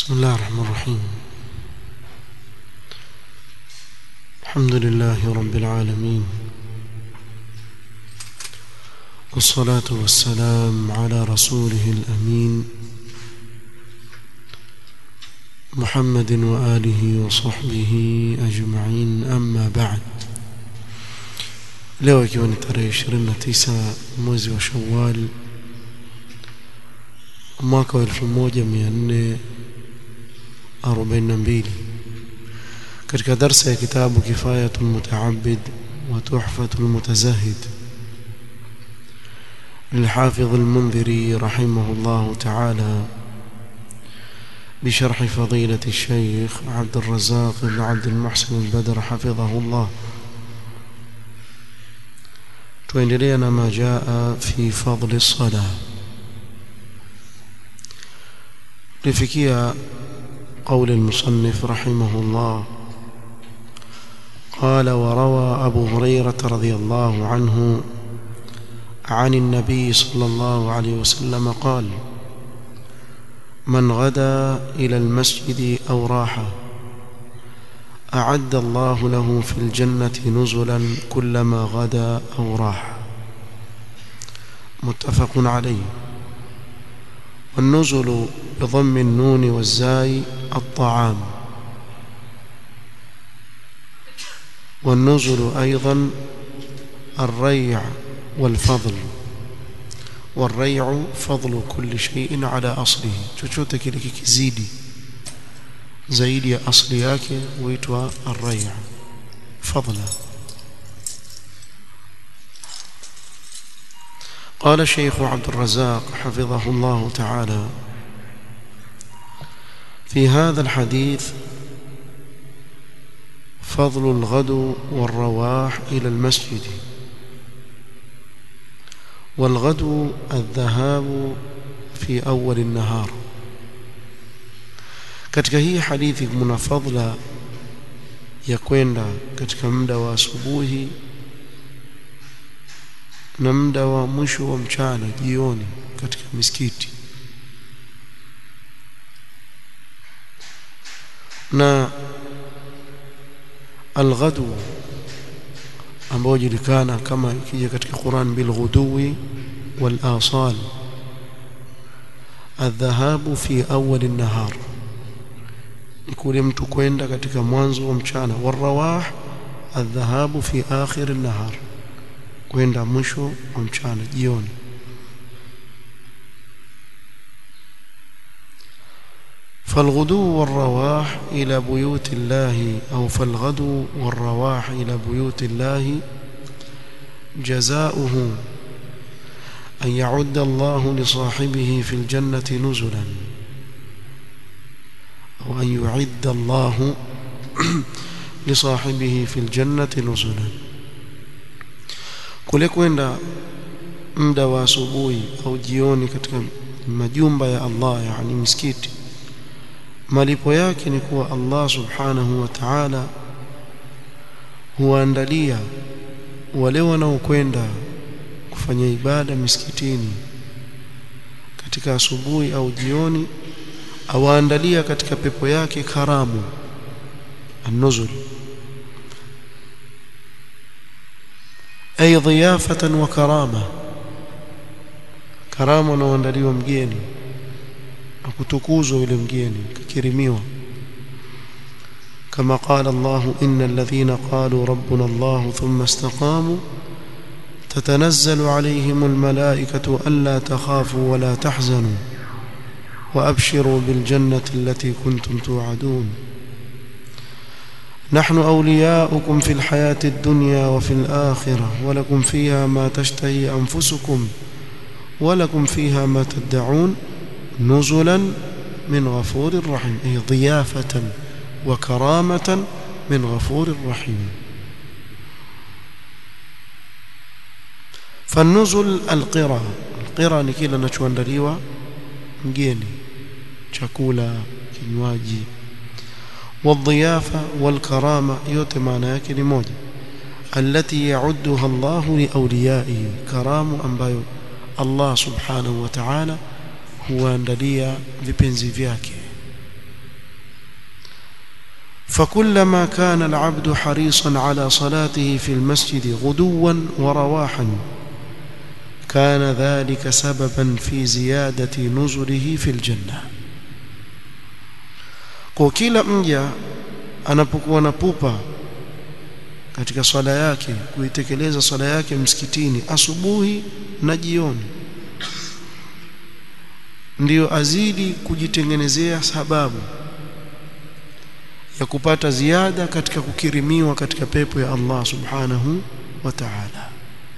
بسم الله الرحمن الرحيم الحمد لله رب العالمين والصلاة والسلام على رسوله الأمين محمد وآله وصحبه أجمعين أما بعد leo ikiwa ni tarehe 29 mwezi wa Shawwal mwaka wa 1442 katika darsa ya kitabu Kifayatul Mutaabbid wa Tuhfatul Mutazahid للحافظ المنذري رحمه الله تعالى بشرح فضيلة الشيخ عبد الرزاق بن عبد المحسن البدر حفظه الله tuendelea na ma jaa fi fadli sala tulifikia قول المصنف رحمه الله قال وروى أبو هريرة رضي الله عنه عن النبي صلى الله عليه وسلم قال من غدا إلى المسجد أو راح أعد الله له في الجنة نزلا كلما غدا أو راح متفق عليه والنزل بضم النون والزاي الطعام والنزل أيضا الريع والفضل والريع فضل كل شيء على أصله chochote kile kikizidi zaidi ya asli yake huitwa ar-ray' fadla قال الشيخ عبد الرزاق حفظه الله تعالى في هذا الحديث فضل الغدو والرواح إلى المسجد والغدو الذهاب في أول النهار katika hii hadithi kuna fadhila ya kwenda katika muda wa asubuhi na muda wa mwisho wa mchana jioni katika misikiti na alghadu ambao julikana kama ikija katika Qur'an bil ghuduwi wal asal الذهاب في أول النهار ni kule mtu kwenda katika mwanzo wa mchana warawah adhahabu fi akhir an-nahar kwenda mwisho wa mchana jioni فالغدو والرواح إلى بيوت الله أو فالغدو والرواح إلى بيوت الله جزاؤه أن يعد الله لصاحبه في الجنة نزلاً أو أن يعد الله لصاحبه في الجنة نزلا kule kwenda muda wa asubuhi au jioni katika majumba ya Allah yani misikiti malipo yake ni kuwa Allah subhanahu wa ta'ala huandalia wale wanaokwenda kufanya ibada misikitini katika asubuhi au jioni awaandalia katika pepo yake karamu an-nuzul ay dhiyafatan wa karama karama unaoandaliwa mgeni na kutukuzwa yule mgeni kikirimiwa كما قال الله إن الذين قالوا ربنا الله ثم استقاموا تتنزل عليهم الملائكة ألا تخافوا ولا تحزنوا وأبشروا بالجنة التي كنتم توعدون نحن أولياؤكم في الحياة الدنيا وفي الآخرة ولكم فيها ما تشتهي أنفسكم ولكم فيها ما تدعون نزلا من غفور رحيم أي ضيافة وكرامة من غفور رحيم فالنزل القرى القرى نكيلا نشواندليوا mgeni chakula kinywaji والضيافه والكرامه yote maana yake ni moja التي يعدها الله لاوليائه كرام ambayo Allah subhanahu wa ta'ala huandalia vipenzi vyake فكلما كان العبد حريصا على صلاته في المسجد غدوا ورواحا كان ذلك سببا في زيادة نزله في الجنة kwa kila mja anapokuwa na pupa katika swala yake kuitekeleza swala yake msikitini asubuhi na jioni ndiyo azidi kujitengenezea sababu ya kupata ziada katika kukirimiwa katika pepo ya Allah subhanahu wa ta'ala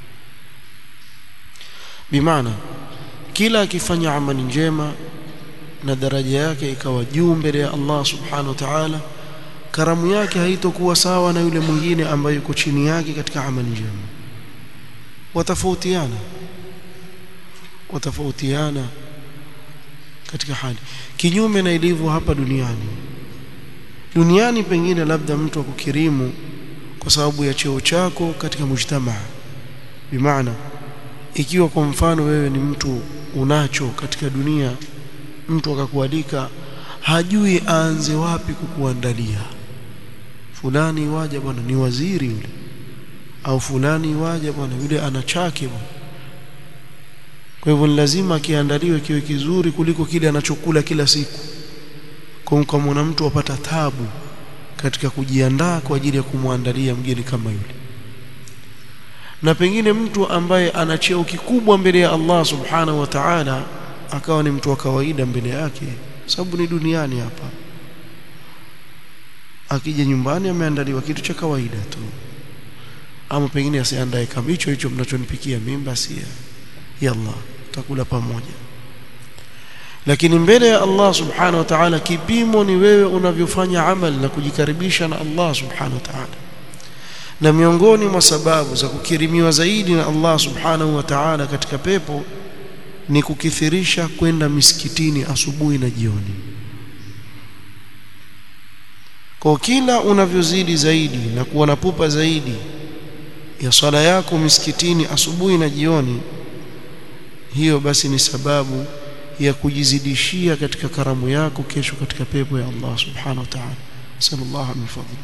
bimaana kila akifanya amali njema na daraja yake ikawa juu mbele ya Allah subhanahu wa ta'ala karamu yake haitokuwa sawa na yule mwingine ambaye yuko chini yake katika amali njema watafautiana watafautiana katika hali kinyume na ilivyo hapa duniani duniani pengine labda mtu akukirimu kwa sababu ya cheo chako katika mujtamaa bimaana ikiwa kwa mfano wewe ni mtu unacho katika dunia mtu akakualika hajui aanze wapi kukuandalia fulani waja bwana ni waziri yule au fulani waja bwana yule ana chake bwana kwa hivyo lazima akiandaliwe kiwe kizuri kuliko kile anachokula kila siku kwa kama mtu apata tabu katika kujiandaa kwa ajili ya kumwandalia mgeni kama yule na pengine mtu ambaye ana cheo kikubwa mbele ya Allah subhanahu wa ta'ala akawa ni mtu wa kawaida mbele yake sababu ni duniani hapa akija nyumbani ameandaliwa kitu cha kawaida tu ama pengine asiandae kama hicho hicho mnachonipikia mimi basi yalla tutakula pamoja lakini mbele ya Allah subhanahu wa ta'ala kipimo ni wewe unavyofanya amal na kujikaribisha na Allah subhanahu wa ta'ala na miongoni mwa sababu za kukirimiwa zaidi na Allah subhanahu wa ta'ala katika pepo ni kukithirisha kwenda misikitini asubuhi na jioni kwa kila unavyozidi zaidi na kuwa na pupa zaidi ya swala yako misikitini asubuhi na jioni hiyo basi ni sababu ya kujizidishia katika karamu yako kesho katika pepo ya Allah subhanahu wa ta'ala sallallahu min fadli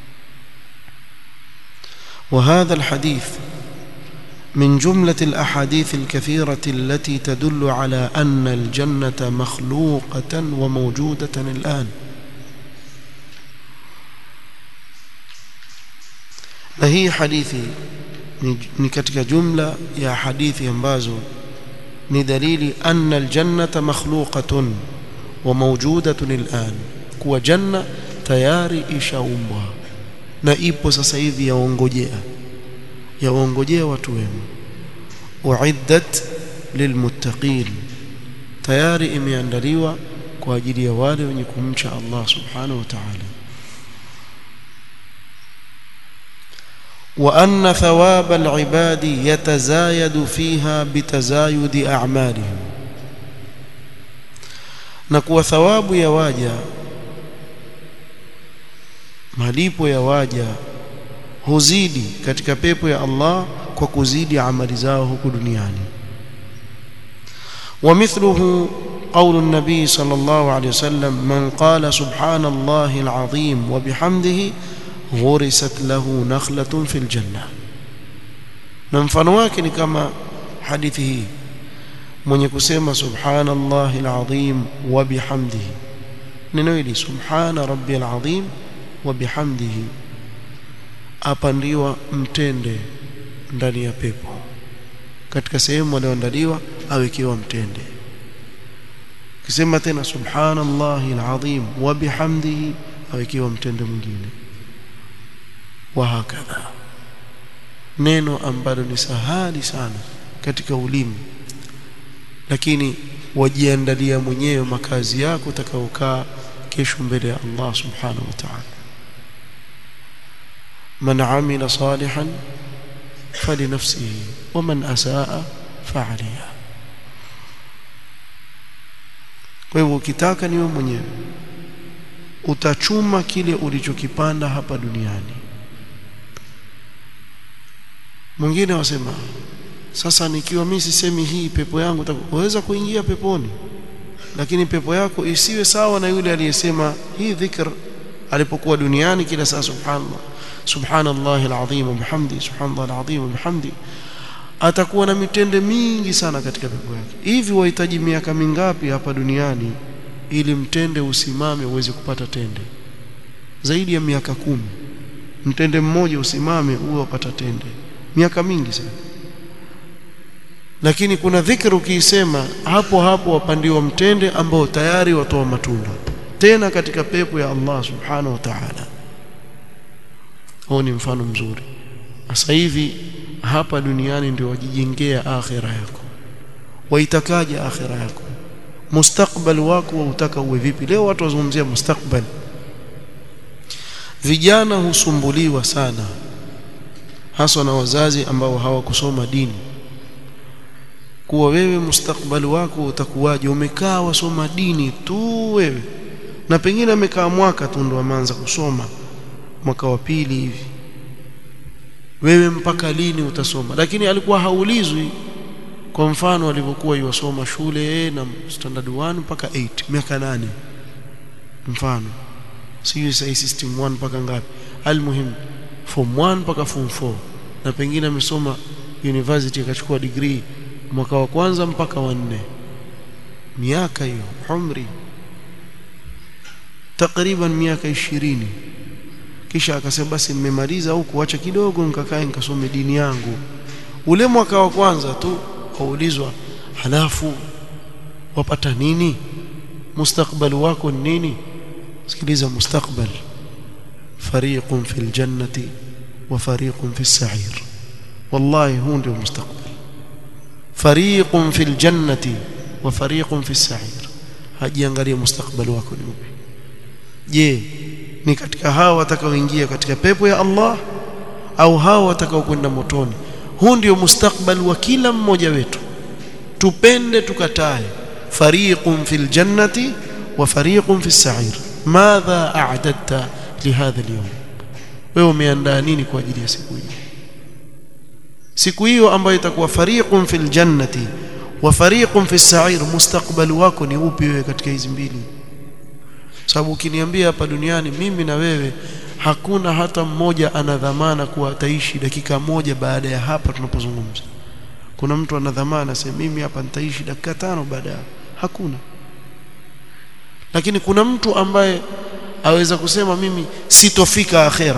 وهذا الحديث من جملة الأحاديث الكثيرة التي تدل على أن الجنة مخلوقة وموجودة الآن na hii hadithi ni, ni katika jumla ya hadithi ambazo ni dalili anna aljannata makhluqatun wa mawjudatun al'an kuwa janna tayari ishaumbwa na ipo sasa hivi yaongojea yaongojea watu wema uiddat lilmuttaqin tayari imeandaliwa kwa ajili ya wale wenye kumcha Allah subhanahu wa ta'ala وأن ثواب العباد يتزايد فيها بتزايد أعمالهم نكو ثواب يواجا malipo ya waja huzidi katika pepo ya Allah kwa kuzidi amali zao huku duniani ومثله قول النبي صلى الله عليه وسلم من قال سبحان الله العظيم وبحمده غرست له نخلة في الجنة na mfano wake ni kama hadithi hii mwenye kusema subhanallahi alazim wa bihamdihi neno hili subhana rabbiyal azim wa bihamdihi apandiwa mtende ndani ya pepo katika sehemu aliyoandaliwa awekewa mtende kisema tena subhanallahi alazim wa bihamdihi awekewa mtende mwingine wa hakadha neno ambalo ni sahali sana katika ulimi lakini wajiandalia mwenyewe makazi yako utakaokaa kesho mbele ya Allah subhanahu wa ta'ala man amila salihan falinafsihi wa man asaa fa'aliha kwa hivyo ukitaka niwe mwenyewe utachuma kile ulichokipanda hapa duniani mwingine wasema sasa nikiwa mimi sisemi hii pepo yangu utaweza kuingia peponi lakini pepo yako isiwe sawa na yule aliyesema hii dhikr alipokuwa duniani kila saa subhanallah subhanallahi alazim wa bihamdi subhanallahi alazim wa bihamdi atakuwa na mitende mingi sana katika pepo yake hivi wahitaji miaka mingapi hapa duniani ili mtende usimame uweze kupata tende zaidi ya miaka kumi mtende mmoja usimame uwe upata tende miaka mingi sana lakini kuna dhikri ukiisema hapo hapo wapandiwa mtende ambao tayari watoa matunda tena katika pepo ya Allah subhanahu wa ta'ala huo ni mfano mzuri sasa hivi hapa duniani ndio wajijengea akhira yako waitakaje akhira yako mustakbal wako wautaka uwe vipi leo watu wazungumzia mustakbal vijana husumbuliwa sana haswa na wazazi ambao hawakusoma dini kuwa wewe mustakbali wako utakuwaje umekaa wasoma dini tu wewe na pengine amekaa mwaka tu ndo ameanza kusoma mwaka wa pili hivi wewe mpaka lini utasoma lakini alikuwa haulizwi kwa mfano alivyokuwa yuwasoma shule na standard 1 mpaka 8 miaka nane mfano sio sasa system 1 mpaka ngapi almuhim form 1 mpaka form 4 na pengine amesoma university akachukua degree mwaka wa kwanza mpaka wa nne miaka hiyo umri takriban miaka ishirini kisha akasema basi nimemaliza au kuacha kidogo nikakae nikasome dini yangu ule mwaka wa kwanza tu kaulizwa halafu wapata nini mustakbali wako ni nini sikiliza mustakbal fariqun fil jannati wa fariqun fis sa'ir wallahi huu ndio mustakbal fariqun fil jannati wa fariqun fis sa'ir hajiangalia mustakbali wako ni upi je ni katika hao watakaoingia katika pepo ya Allah au hao watakao kwenda motoni huu ndio mustakbal wa kila mmoja wetu tupende tukatae fariqun fil jannati wa fariqun fis sa'ir madha a'dadta lihadha al-yawm wewe umeandaa nini kwa ajili ya siku hiyo siku hiyo ambayo itakuwa fariqun fil jannati wa fariqun fis sa'ir mustakbal wako ni upi wewe katika hizi mbili sababu ukiniambia hapa duniani mimi na wewe hakuna hata mmoja ana dhamana kuwa ataishi dakika moja baada ya hapa tunapozungumza kuna mtu ana dhamana sema mimi hapa nitaishi dakika tano baada ya hakuna lakini kuna mtu ambaye aweza kusema mimi sitofika akhera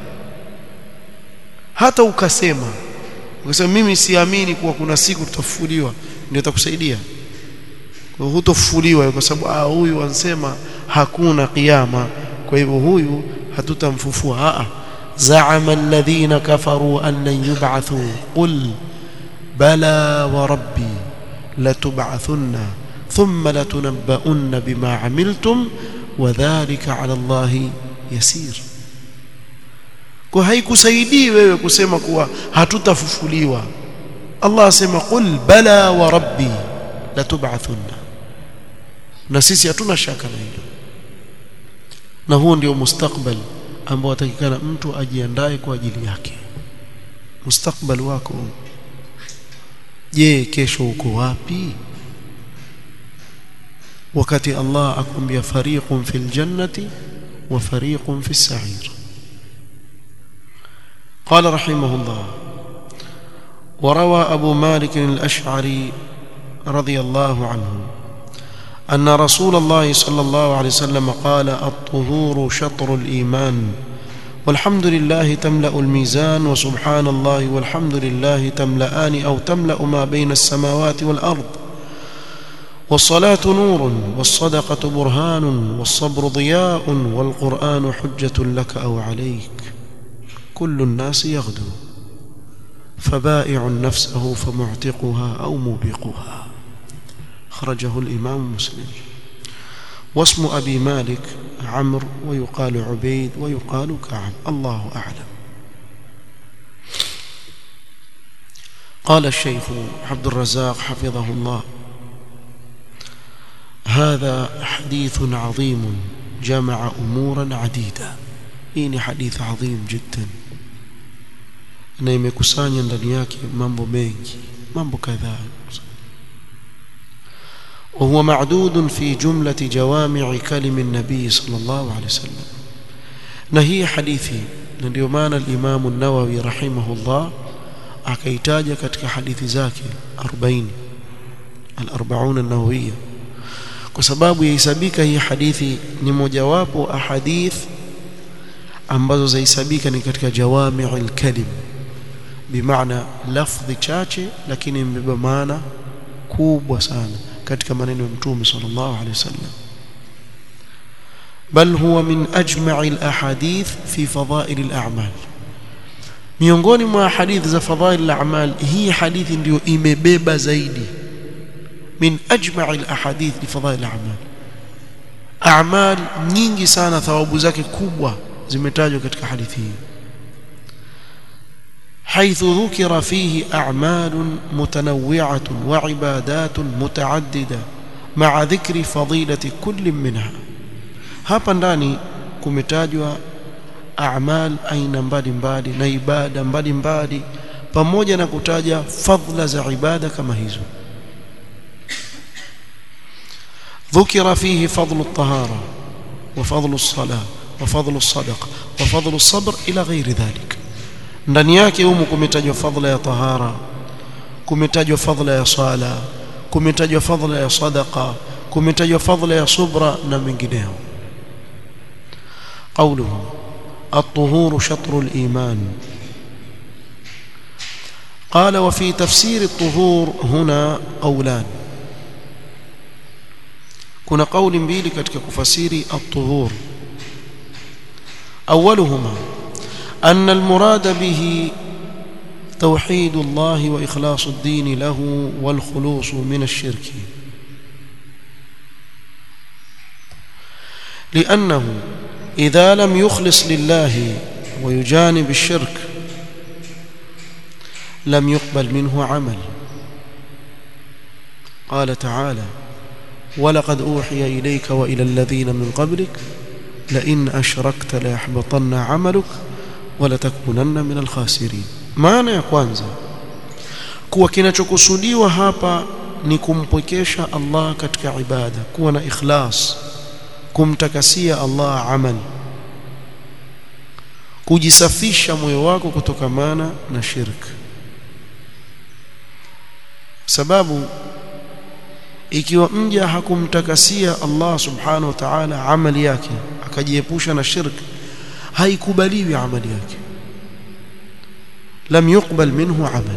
hata ukasema ukasema mimi siamini kuwa kuna siku tutafufuliwa ndio itakusaidia kwa hutofufuliwa kwa sababu ah huyu ansema hakuna kiyama kwa hivyo huyu hatutamfufua a za'ama alladhina kafaru an lan yub'athu qul bala wa rabbi latub'athunna thumma latunabba'unna bima 'amiltum wa dhalika 'ala Allahi yasir kwa haikusaidii wewe kusema kuwa hatutafufuliwa Allah asema qul bala wa rabbi latub'athunna na sisi hatuna shaka na hilo na huo ndio mustakbal ambao atakikana mtu ajiandae kwa ajili yake mustakbal wako je kesho uko wapi wakati Allah akwambia fariqun fil jannati wa fariqun fis sa'ir قال رحمه الله وروى أبو مالك الأشعري رضي الله عنه أن رسول الله صلى الله عليه وسلم قال الطهور شطر الإيمان والحمد لله تملأ الميزان وسبحان الله والحمد لله تملأان أو تملأ ما بين السماوات والأرض والصلاة نور والصدقة برهان والصبر ضياء والقرآن حجة لك أو عليك كل الناس يغدو فبائع نفسه فمعتقها أو موبقها خرجه الإمام مسلم واسم أبي مالك عمرو ويقال عبيد ويقال كعب الله أعلم قال الشيخ عبد الرزاق حفظه الله هذا حديث عظيم جمع أمورا عديدة إني حديث عظيم جدا na imekusanya ndani yake mambo mengi mambo kadhaa وهو معدود في جملة جوامع كلم النبي صلى الله عليه وسلم na hii hadithi na ndio maana al-Imam an-Nawawi rahimahullah akaitaja katika hadithi zake 40 al-40 an-Nawawiyya kwa sababu yahesabika hii hadithi ni mojawapo ahadith ambazo zahesabika ni katika jawami'ul kalim bimaana lafdhi chache lakini imebeba maana kubwa sana katika maneno ya mtume sallallahu alaihi wasallam bal huwa min ajma'i al-ahadith fi fadha'il al-a'mal miongoni mwa hadithi za fadha'il al-a'mal hii hadithi ndio imebeba zaidi min ajma'i al-ahadith li fadha'il al-a'mal a'mal nyingi sana thawabu zake kubwa zimetajwa katika hadithi hii حيث ذكر فيه أعمال متنوعة وعبادات متعددة مع ذكر فضيلة كل منها hapa ndani kumetajwa a'mal aina mbalimbali na ibada mbalimbali pamoja na kutaja fadhila za ibada kama hizo ذكر فيه فضل الطهارة وفضل الصلاة وفضل الصدقة وفضل الصبر إلى غير ذلك ndani yake humu kumetajwa fadhila ya tahara kumetajwa fadhila ya sala kumetajwa fadhila ya sadaqa kumetajwa fadhila ya subra na mengineyo قوله الطهور شطر الإيمان قال وفي تفسير الطهور هنا قولان كنا قول mbili katika kufasiri الطهور أولهما أن المراد به توحيد الله وإخلاص الدين له والخلوص من الشرك لأنه إذا لم يخلص لله ويجانب الشرك لم يقبل منه عمل قال تعالى ولقد أوحي إليك وإلى الذين من قبلك لئن أشركت ليحبطن عملك ولتكونن من الخاسرين maana ya kwanza kuwa kinachokusudiwa hapa ni kumpwekesha Allah katika ibada kuwa na ikhlas kumtakasia Allah amal kujisafisha moyo wako kutokamana na shirk sababu ikiwa mja hakumtakasia Allah subhanahu wa ta'ala amali yake akajiepusha na shirk haikubaliwi amali yake lam yuqbal minhu amal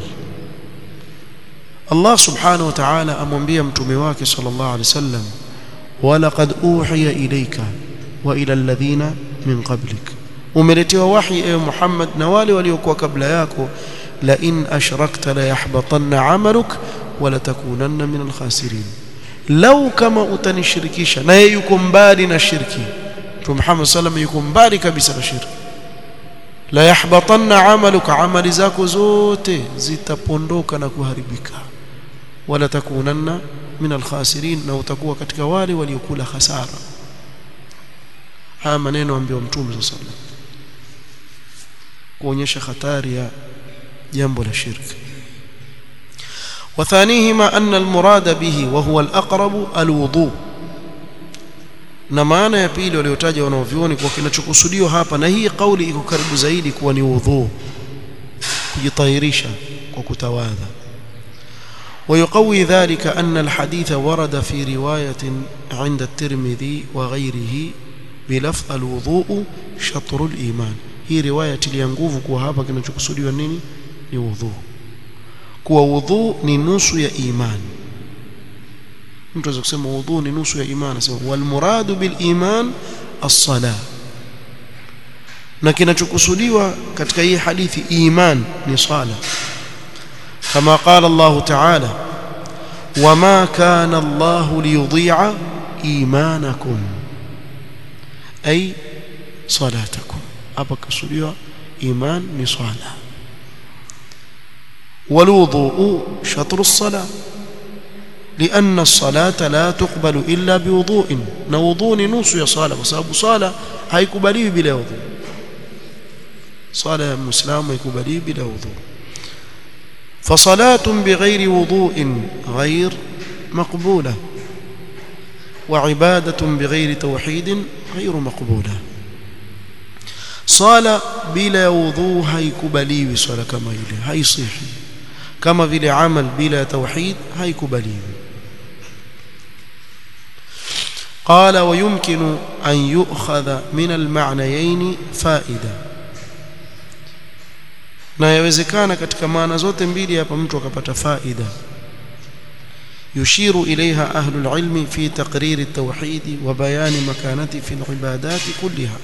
Allah subhanahu wa ta'ala amwambia mtume wake sallallahu alaihi wasallam walaqad uhiya ilayka wa ila alladhina min qablik umeletewa wahi ewe Muhammad na wale waliokuwa kabla yako la in ashrakta la yahbatanna amaluk wa la takunanna min alkhasirin lau kama utanishirikisha na yeye yuko mbali na shirki Mtume Muhammad sallam yuko mbali kabisa na shirki la yahbatanna amaluka amali zako zote zitapondoka na kuharibika wala takunanna min alkhasirin na utakuwa katika wale waliokula hasara haya maneno ambayo Mtume sallallahu alaihi kuonyesha hatari ya jambo la shirki وثانيهما أن المراد به وهو الأقرب الوضوء na maana ya pili waliotaja wanaovioni kwa kinachokusudiwa hapa na hii kauli iko karibu zaidi kuwa ni udhu kujitahirisha kwa kutawadha ويقوي ذلك أن الحديث ورد في رواية عند الترمذي وغيره بلفظ الوضوء شطر الإيمان hii riwaya tilia nguvu kuwa hapa kinachokusudiwa nini ni udhu kuwa udhu ni nusu ya imani mtu aweza kusema udhu ni nusu ya imani sema wal muradu bil iman as-sala na kinachokusudiwa katika hii hadithi iman ni sala kama qala Allah ta'ala wama kana Allah liyudhi'a imanakum ay salatakum hapa kusudiwa iman ni sala والوضوء شطر الصلاه لأن الصلاة لا تقبل إلا بوضوء نوضون نص يا صلاة وسبب صلاة هيكبلي بلا وضوء صلاة مسلم هيكبلي بلا وضوء فصلاة بغير وضوء غير مقبولة وعبادة بغير توحيد غير مقبولة swala bila ya udhu haikubaliwi swala kama ile haisihi kama vile amal bila ya tauhid haikubaliwi قال ويمكن أن يؤخذ من المعنيين فائدة na yawezekana katika maana zote mbili hapa mtu akapata faida يشير إليها أهل العلم في تقرير التوحيد وبيان مكانته في العبادات كلها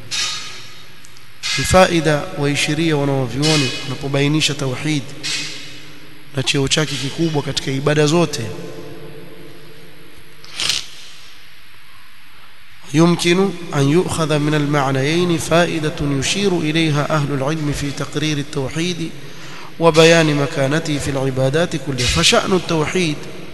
فائدة ويشيرية wanaovioni wanapobainisha tauhid na cheo chake kikubwa katika ibada zote يمكن أن يؤخذ من المعنيين فائدة يشير إليها أهل العلم في تقرير التوحيد وبيان مكانته في العبادات كلها فشأن التوحيد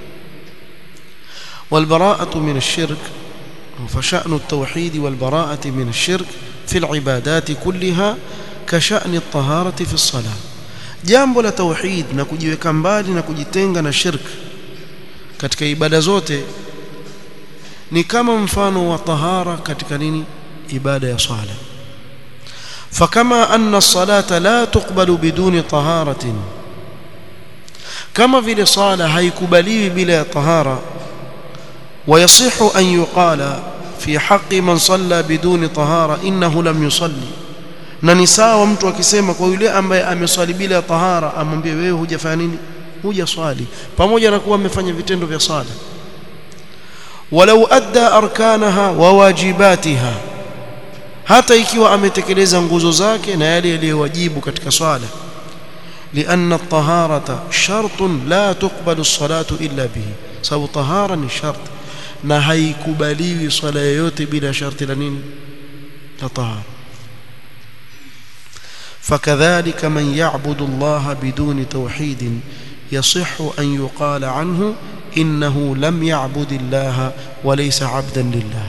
والبراءة من الشرك فشأن التوحيد والبراءة من الشرك في العبادات كلها كشأن الطهارة في الصلاة jambo la tauhid na kujiweka mbali na kujitenga na shirk katika ibada zote ni kama mfano wa tahara katika nini ibada ya swala fakama anna as-salata la tuqbalu biduni taharatin kama vile sala haikubaliwi bila ya tahara ويصح أن يقال في حق من صلى بدون طهارة إنه لم يصلي na ni sawa mtu akisema kwa yule ambaye ameswali bila tahara amwambie wewe hujafanya nini hujaswali pamoja na kuwa amefanya vitendo vya sala walau adda arkanaha wa wajibatiha hata ikiwa ametekeleza nguzo zake na yale yaliyowajibu katika swala لأن الطهارة شرط لا تقبل الصلاة إلا به سبب طهارة شرط na haikubaliwi swala yoyote bila sharti la nini la tahara فكذلك من يعبد الله بدون توحيد يصح أن يقال عنه إنه لم يعبد الله وليس عبدا لله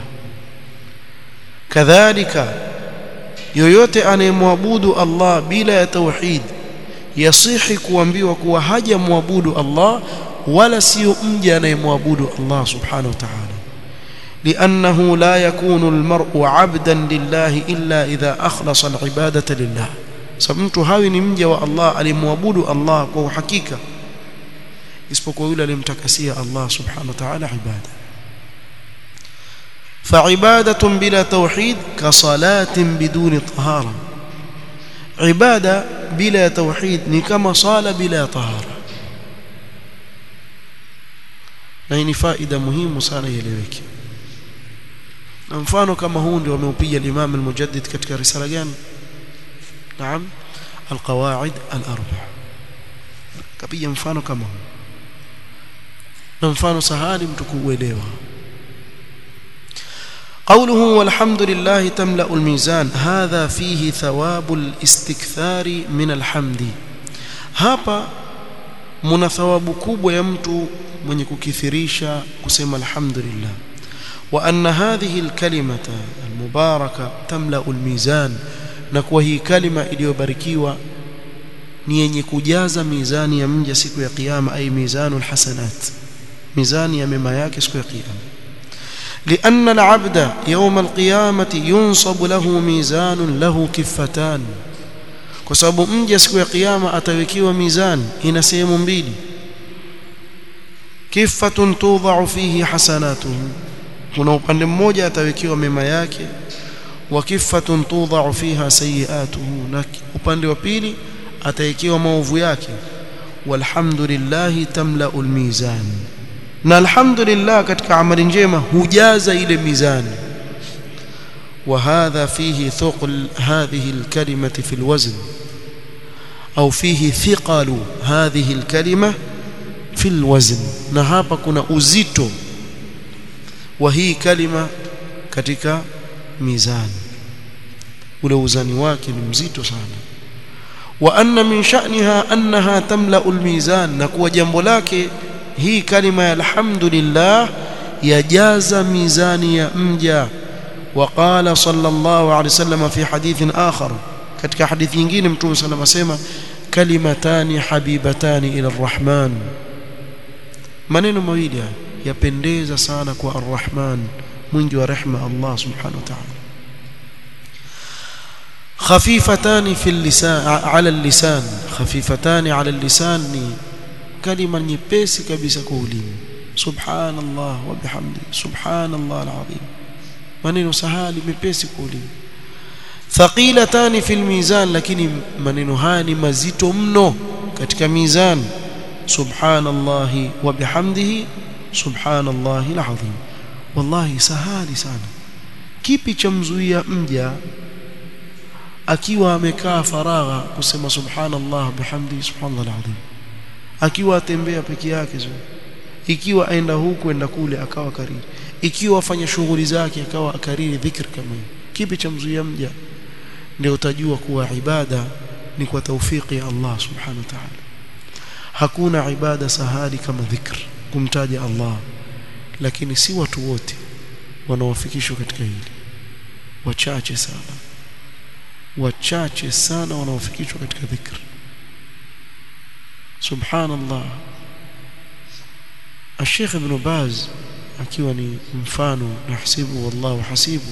كذلك yoyote anayemwabudu Allah bila ya tauhid yasihi kuambiwa kuwa hajamwabudu Allah wala sio mja anayemwabudu Allah subhanahu wa ta'ala لأنه لا يكون المرء عبدا لله إلا إذا أخلص العبادة لله سمت هاوي ni mja wa Allah alimwabudu Allah kwa uhakika isipokuwa yule alimtakasia Allah subhanahu wa ta'ala ibada فعبادة بلا توحيد كصلاة بدون طهارة عبادة بلا توحيد ni kama sala bila tahara na hii ni faida muhimu sana ieleweke na mfano kama huu ndio ameupiga Imam al-Mujaddid katika risala gani naam al-qawaid al-arba kapiga mfano kama huu na mfano sahali mtu kuuelewa قوله والحمد لله تملأ الميزان هذا فيه ثواب الاستكثار من الحمد hapa mna thawabu kubwa ya mtu mwenye kukithirisha kusema alhamdulillah wa anna hadhihi alkalimata almubaraka tamla almizan na kwa hii kalima iliyobarikiwa ni yenye kujaza mizani ya mja siku ya kiyama ay mizanul hasanat mizani ya mema yake siku ya kiyama لأن العبد يوم القيامة ينصب له ميزان له كفتان kwa sababu mja siku ya kiyama atawekiwa mizani ina sehemu mbili kifatun tudha'u fihi hasanatuhu kuna upande mmoja atawekiwa mema yake wa kifatun tudha'u fiha sayiatuhu na upande wa pili atawekiwa maovu yake walhamdulillahi tamla'u almizan na alhamdulillah katika amali njema hujaza ile mizani وهذا فيه ثقل هذه الكلمة في الوزن أو فيه ثقل هذه الكلمة في الوزن na hapa kuna uzito wa hii kalima katika mizani ule uzani wake ni mzito sana wa anna min sha'niha annaha tamla'u almizan na kuwa jambo lake hii kalima ya alhamdulillah yajaza mizani ya mja وقال صلى الله عليه وسلم في حديث آخر katika hadithi nyingine mtume sallam asema kalimatani habibatani ila arrahman maneno mawili yapendeza sana kwa arrahman mwingi wa rehma Allah subhanahu wa ta'ala خفيفتان في اللسان على اللسان خفيفتان على اللسان ni kalima nyepesi kabisa kwa ulimi subhanallah wa bihamdi subhanallah alazim maneno sahali mepesi kwa ulimi thaqilatan fil mizan lakini maneno haya ni mazito mno katika mizan subhanallah wa bihamdihi subhanallah alazim wallahi sahali sana kipi cha mzuia mja akiwa amekaa faragha kusema subhanallah bihamdi subhanallah alazim akiwa atembea peke yake zo ikiwa aenda huku enda kule akawa kariri ikiwa afanya shughuli zake akawa akariri dhikr kama hiyo kipi cha mzuia mja ndio utajua kuwa ibada ni kwa taufiki ya Allah subhanahu wa ta'ala hakuna ibada sahali kama dhikr kumtaja Allah lakini si watu wote wanaofikishwa katika hili wachache sana wachache sana wanaofikishwa katika dhikr subhanallah الشيخ ابن باز akiwa ni mfano nahsibu wallahu hasibu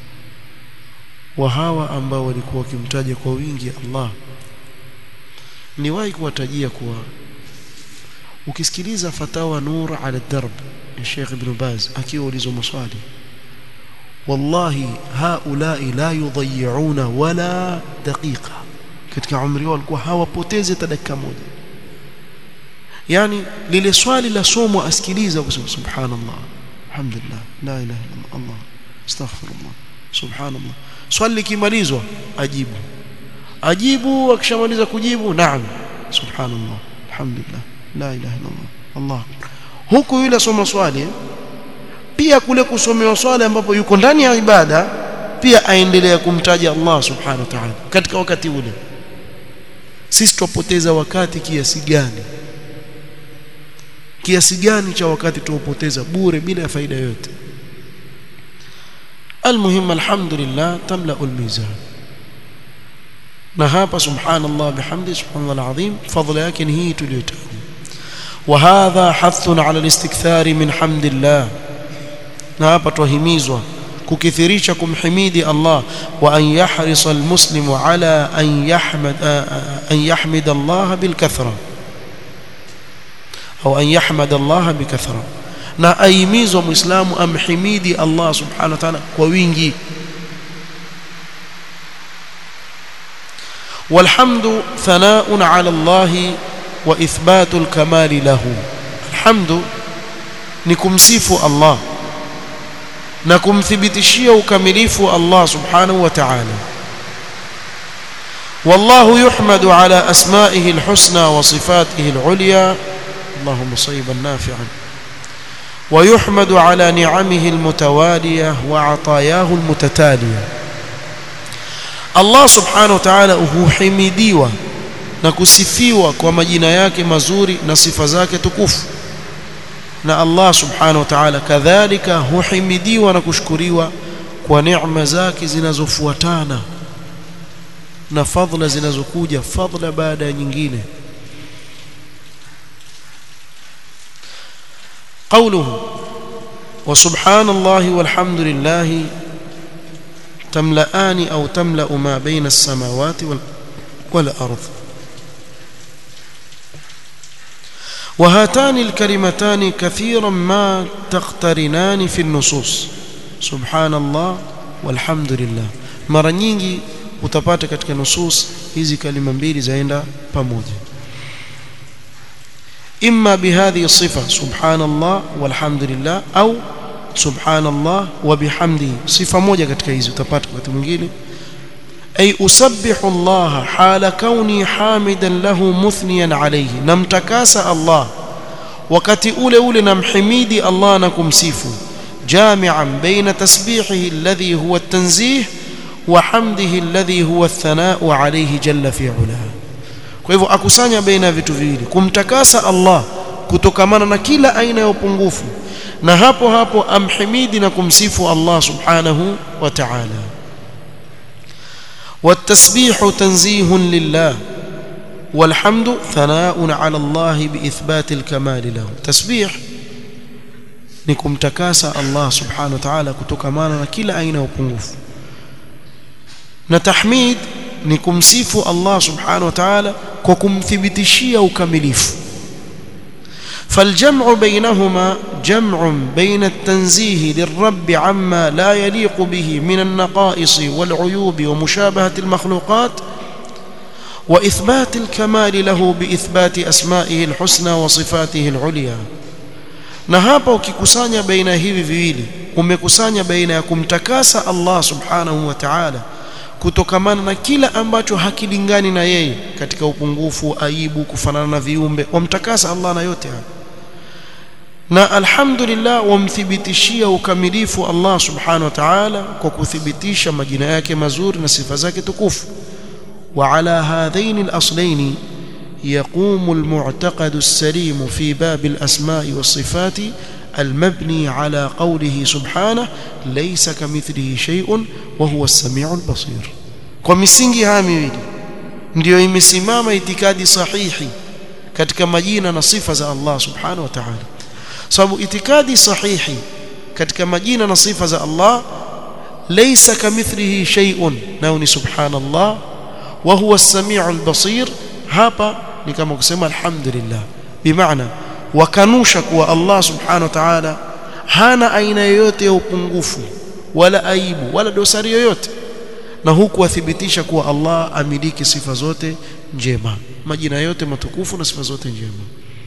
wa hawa ambao walikuwa wakimtaja kwa wingi Allah niwahi kuwatajia kuwa ukisikiliza fatawa nur ala darb ya Sheikh Ibn Baz akiwa ulizo maswali wallahi haulai la yudhayyuna wala daqiqa katika umri wao walikuwa hawapotezi hata dakika moja yani lile swali la somo asikiliza kusema subhanallah alhamdulillah la ilaha illa allah astaghfirullah subhanallah swali likimalizwa ajibu ajibu akishamaliza kujibu naam subhanallah alhamdulillah la ilaha illa allah allah huku yule soma swali pia kule kusomewa swali ambapo yuko ndani ya ibada pia aendelea kumtaja Allah subhanahu wa ta'ala katika wakati ule sisi tupoteza wakati kiasi gani kiasi gani cha wakati tuopoteza bure bila ya faida yote almuhim alhamdulillah tamla almizan na hapa subhanallah bihamdi subhanallah alazim fadhila yake ni hii tuliyotaja وهذا حث على الاستكثار من حمد الله na hapa twahimizwa kukithirisha kumhimidi Allah wa an yahrisa almuslimu ala an yahmad an yahmid Allah bilkathra au an yahmad Allah bikathra na aimizwa muislamu amhimidi Allah subhanahu wa ta'ala kwa wingi والحمد ثناء على الله وإثبات الكمال له الحمد نكمسيف الله na kumthibitishia ukamilifu Allah subhanahu wa ta'ala والله يحمد على أسمائه الحسنى وصفاته العليا اللهم صيبا نافعا ويحمد على نعمه المتوالية وعطاياه المتتالية الله سبحانه وتعالى huhimidiwa na kusifiwa kwa majina yake mazuri na sifa zake tukufu na Allah subhanahu wa ta'ala kadhalika huhimidiwa na kushukuriwa kwa neema zake zinazofuatana na fadhila zinazokuja fadhila baada ya nyingine قوله وسبحان الله والحمد لله تملأان أو تملأ ما بين السماوات والأرض وهاتان الكلمتان كثيرا ما تقترنان في النصوص سبحان الله والحمد لله mara nyingi utapata katika nusus hizi kalima mbili zaenda pamoja imma bihadhihi sifa subhanallah walhamdulillah au subhanallah wa bihamdihi sifa moja katika hizi utapata wakati mwingine ay usabbihu Allah hala kauni hamidan lahu muthniyan alayhi namtakasa Allah wakati ule ule namhimidi Allah na kumsifu jami'an baina tasbihihi alladhi huwa at-tanzih wa hamdihi alladhi huwa ath-thana'u alayhi jalla fi 'ula kwa hivyo akusanya baina vitu viwili kumtakasa Allah kutokamana na kila aina ya upungufu na hapo hapo amhimidi na kumsifu Allah subhanahu wa ta'ala والتسبيح تنزيه لله والحمد ثناء على الله بإثبات الكمال له تسبيح نكم تكاسى الله سبحانه وتعالى كتكمانا كلا أين وقنوف نتحميد ni kumsifu Allah subhanahu wa ta'ala kwa kumthibitishia ukamilifu فالجمع بينهما جمع بين التنزيه للرب عما لا يليق به من النقائص والعيوب ومشابهة المخلوقات وإثبات الكمال له بإثبات أسمائه الحسنى وصفاته العليا na hapa ukikusanya baina hivi viwili umekusanya baina ya kumtakasa Allah subhanahu wa ta'ala kutokamana na kila ambacho hakilingani na yeye katika upungufu aibu kufanana na viumbe wamtakasa Allah na yote haya na alhamdulillah wamthibitishia ukamilifu Allah subhanahu wa ta'ala kwa kuthibitisha majina yake mazuri na sifa zake tukufu وعلى هذين الأصلين يقوم المعتقد السليم في باب الأسماء والصفات المبني على قوله سبحانه ليس كمثله شيء وهو السميع البصير kwa misingi haya miwili ndio imesimama itikadi sahihi katika majina na sifa za Allah subhanahu wa ta'ala sababu itikadi sahihi katika majina na sifa za Allah laysa kamithlihi shay'un nao ni subhanallah wa huwa as-sami'ul basir hapa ni kama kusema alhamdulillah bimaana wakanusha kuwa Allah subhanahu wa ta'ala hana aina yoyote ya upungufu wala aibu wala dosari yoyote na huku athibitisha kuwa Allah amiliki sifa zote njema majina yote matukufu na sifa zote njema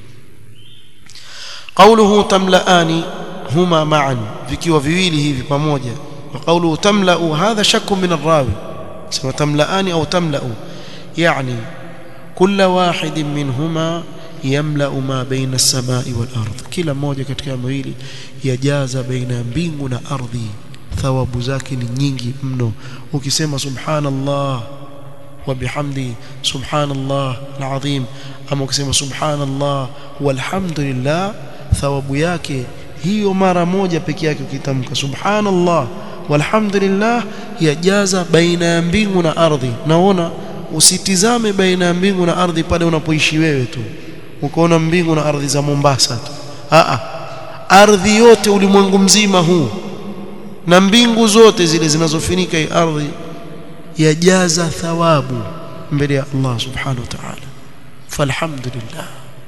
قوله تملأان هما معا vikiwa viwili hivi pamoja وقوله تملأ هذا شك من الراوي سواء تملأان أو تملأ يعني كل واحد منهما يملأ ما بين السماء والأرض kila mmoja katika mawili yajaza baina ya mbingu na ardhi thawabu zake ni nyingi mno ukisema subhanallah wa bihamdi subhanallah alazim ama ukisema subhanallah walhamdulillah thawabu yake hiyo mara moja peke yake ukitamka subhanallah walhamdulillah yajaza baina ya mbingu na ardhi naona usitizame baina ya mbingu na ardhi pale unapoishi wewe tu ukaona mbingu na ardhi za Mombasa tu a ardhi yote ulimwengu mzima huu na mbingu zote zile zinazofunika hii ardhi yajaza thawabu mbele ya Allah subhanahu wa ta'ala falhamdulillah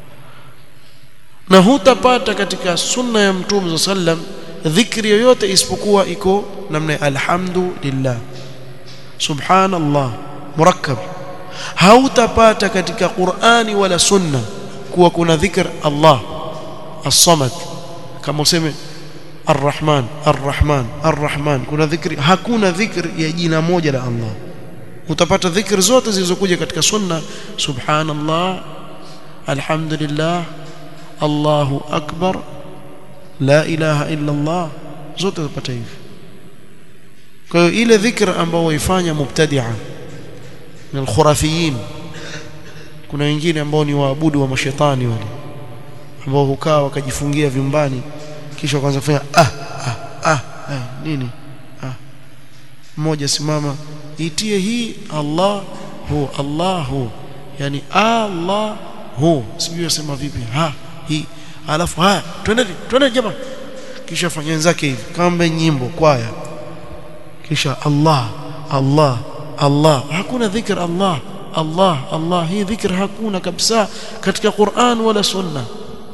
na hutapata katika sunna ya mtume sallam dhikri yoyote isipokuwa iko namna alhamdulillah subhanallah murakkab hautapata katika Qur'ani wala sunna kuwa kuna dhikr Allah as-samad kama useme Ar-Rahman Ar-Rahman Ar-Rahman kuna dhikri hakuna dhikri ya jina moja la Allah utapata dhikri zote zilizokuja katika sunna subhanallah alhamdulillah Allahu akbar la ilaha illa Allah zote utapata hivi kwa hiyo ile dhikr ambayo waifanya mubtadi'a na al-khurafiyin kuna wengine ambao ni waabudu wa mashetani wale ambao hukaa wakajifungia vyumbani kisha wakaanza kufanya ah ah ah, ah nini ah mmoja simama itie hii Allah hu Allah hu yani Allah hu sijui sema vipi ha hii alafu haya twende twende jamaa kisha fanya wenzake hivi kama nyimbo kwaya kisha Allah Allah Allah hakuna dhikr Allah Allah Allah hii dhikr hakuna kabisa katika Qur'an wala sunna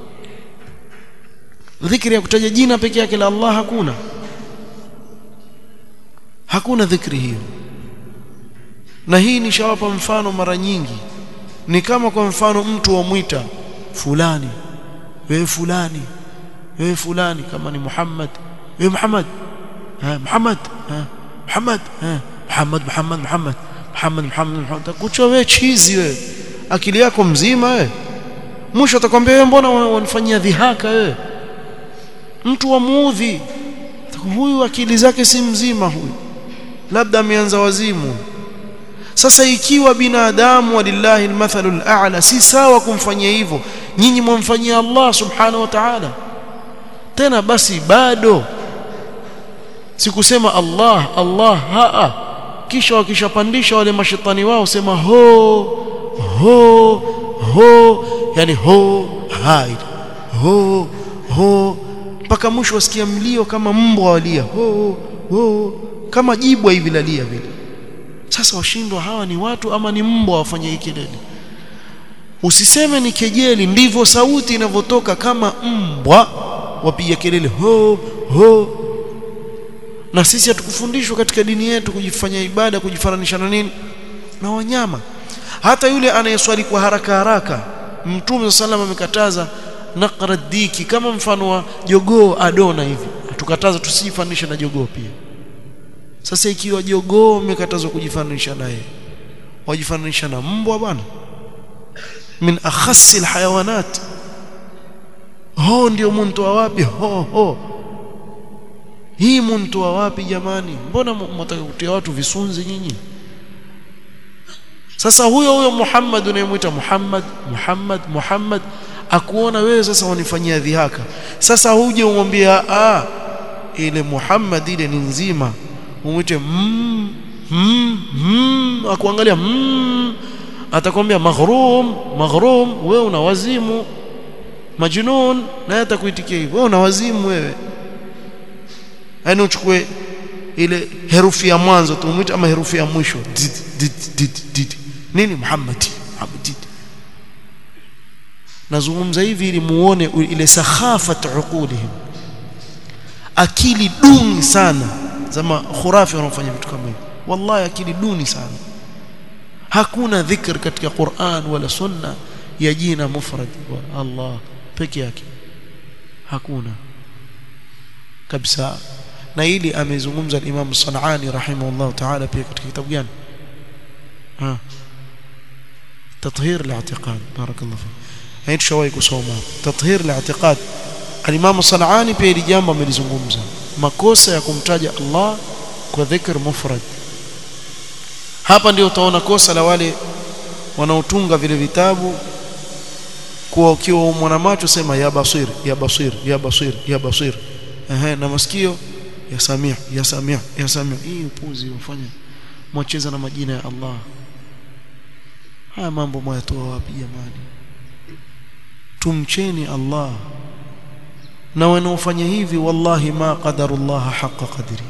dhikri ya kutaja jina peke yake la Allah hakuna hakuna dhikri hiyo na hii nishawapa mfano mara nyingi ni kama kwa mfano mtu wamwita fulani wewe fulani wewe fulani kama ni Muhammad wewe Muhammad ha Muhammad ha Muhammad ha Muhammad Muhammad Muhammad Muhammad Muhammad Muhammad kuchwa wewe chizi wewe akili yako mzima wewe mwisho atakwambia wewe mbona wanifanyia dhihaka wewe mtu wa muudhi huyu akili zake si mzima huyu labda ameanza wazimu sasa ikiwa binadamu walillahi almathalul a'la si sawa kumfanyia hivyo nyinyi mwamfanyia Allah subhanahu wa ta'ala tena basi bado sikusema Allah Allah haa kisha wakishapandisha wale mashetani wao sema ho ho ho yani ho hai ho ho mpaka mwisho wasikia mlio kama mbwa walia ho ho kama jibwa hivi lalia vile sasa washindwa hawa ni watu ama ni mbwa wafanye hii kelele usiseme ni kejeli ndivyo sauti inavyotoka kama mbwa wapiga kelele ho ho na sisi hatukufundishwa katika dini yetu kujifanya ibada kujifananisha na nini na wanyama hata yule anayeswali kwa haraka haraka mtume sallam amekataza naqra diki kama mfano wa jogoo adona hivi tukataza tusijifananishe na jogoo pia sasa ikiwa jogoo umekatazwa kujifananisha naye wajifananisha na mbwa bwana min akhassi alhayawanat ho ndio mntoa wapi ho ho hii mntoa wapi jamani mbona mtaka kutia watu visunzi nyinyi sasa huyo huyo Muhammad unayemwita Muhammad Muhammad Muhammad akuona wewe sasa wanifanyia dhihaka sasa huje umwambia ah ile Muhammad ile ni nzima umwite mm, mm, mm, akuangalia mm, atakwambia maghrum maghrum wewe una wazimu majnun naye atakuitikia hivyo wewe una wazimu wewe yani uchukue ile herufi ya mwanzo tumwite ama herufi ya mwisho did, did, did, did. nini Muhammad Muhammad nazungumza hivi ili muone ile sakhafat uqulihim akili duni sana zama khurafi wanaofanya vitu kama hivi wallahi akili duni sana hakuna dhikr katika Qur'an wala sunna ya jina mufrad wa Allah peke yake hakuna kabisa na hili amezungumza al-Imam Sanani rahimahullah ta'ala pia katika kitabu gani ha تطهير الاعتقاد بارك الله فيك هاي tushawahi kusoma تطهير الاعتقاد al-Imam Sanani pia hili jambo amelizungumza makosa ya kumtaja Allah kwa dhikr mufrad hapa ndio utaona kosa la wale wanaotunga vile vitabu kwa ukiwa mwana macho sema ya basir ya basir ya basir ya basir ehe na masikio ya samia ya samia ya samia hii upuzi ufanya mwacheza na majina ya Allah haya mambo mwayatoa wapi jamani tumcheni Allah na wanaofanya hivi wallahi ma qadarullah haqa qadri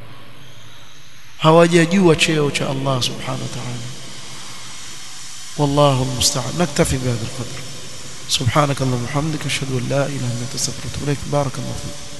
hawajajua cheo cha Allah subhanahu wa ta'ala والله المستعان نكتفي بهذا القدر سبحانك اللهم وبحمدك اشهد ان لا اله الا انت استغفرك واتوب اليك بارك الله فيك